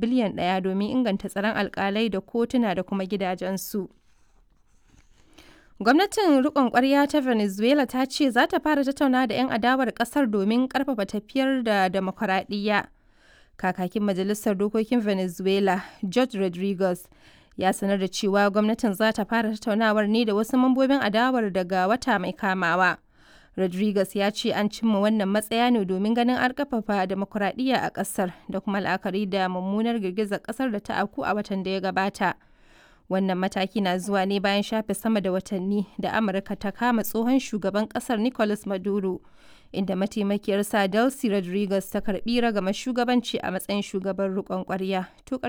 biliyan ɗaya domin inganta tsaron alkalai da kotuna da kuma gidajensu. Gwamnatin riƙon ƙwarya ta Venezuela ta ce za ta fara tattauna da 'yan adawar ƙasar domin ƙarfafa tafiyar da demokuraɗiyya. Kakakin Majalisar Dokokin Venezuela, George Rodriguez, ya sanar da cewa gwamnatin za ta fara tattaunawar ne da wasu mambobin adawar daga wata mai kamawa. Rodriguez ya ce an cimma wannan matsaya ne domin ganin an ƙarfafa demokuraɗiyya a ƙasar da kuma la'akari da mummunar girgizar ƙasar da ta afku a watan da ya gabata. Wannan mataki na zuwa ne bayan shafe sama da watanni da Amurka ta kama tsohon shugaban kasar Nicolas Maduro, inda mataimakiyarsa Delcy Rodriguez ta karbi ragama shugabanci a matsayin shugaban riƙon ƙwarya.